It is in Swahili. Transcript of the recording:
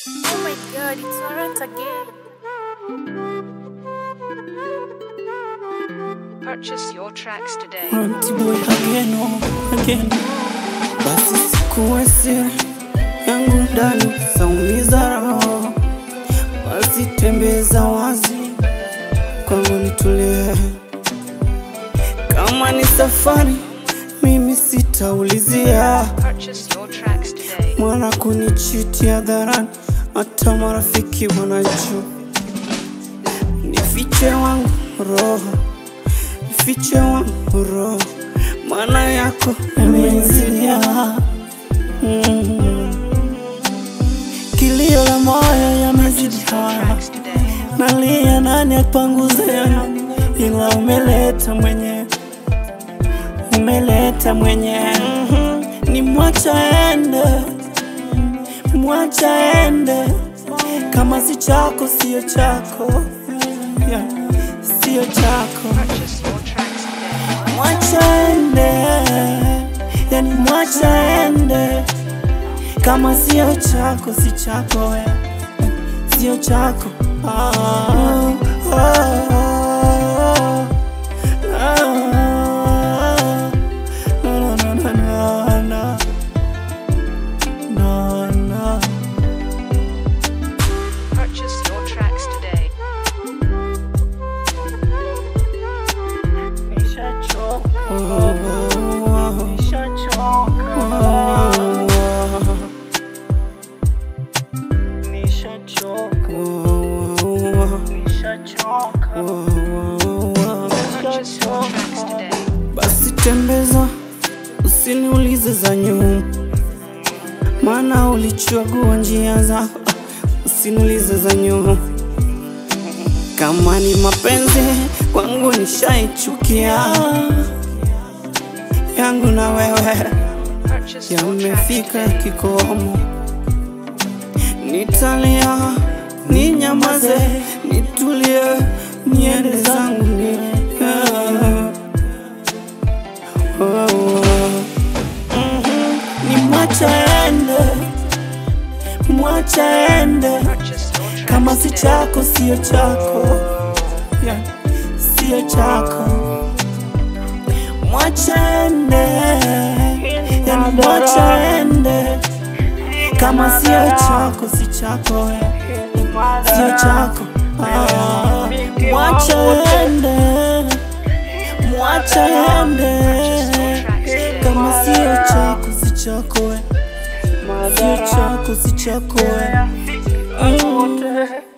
Oh my god, it's Laurent again. Purchase your tracks today. Boy again, oh, again. Basi sikuwe siri yangu ndani saumiza roho, basi tembeza wazi kwangu nitulie. Kama ni safari mimi sitaulizia, Purchase your tracks today. mwana kunichiti hadharani, hata marafiki wanajua. Nifiche wangu roho, nifiche wangu roho, maana yako imenzidia mm. Kilio la moyo yamezidi haya, Tracks today. nalia nani apanguze yangu, ila umeleta mwenyewe, umeleta mwenyewe Mhm. ni mwacha ende, mwacha ende, kama si chako sio chako, yeah. sio chako Purchase your tracks today. mwacha ende, yani mwacha ende, kama sio chako si chako we, sio chako ah, ah, ah, ah, na, na, na, na, na, na, na. Purchase your tracks today. Oh, oh, oh, oh. Purchase your tracks today. Basi tembeza, usiniulize za nyuma, maana ulichagua njia zako. Usiniulize za nyuma, kama ni mapenzi kwangu nishaichukia, yangu na wewe Purchase your tracks yamefika today. kikomo. Nitalia, ninyamaze, nitulie, niende zangu ni yeah. oh, oh. Mhm. Ni mwacha ende, mwacha ende, Purchase your tracks kama si today. chako sio chako, yeah. sio chako, mwacha ende, yani mwacha ende kama sio chako si chako we, sio chako ah, mwacha ende, mwacha ende, kama sio chako si chako we, sio chako si chako we. Mm.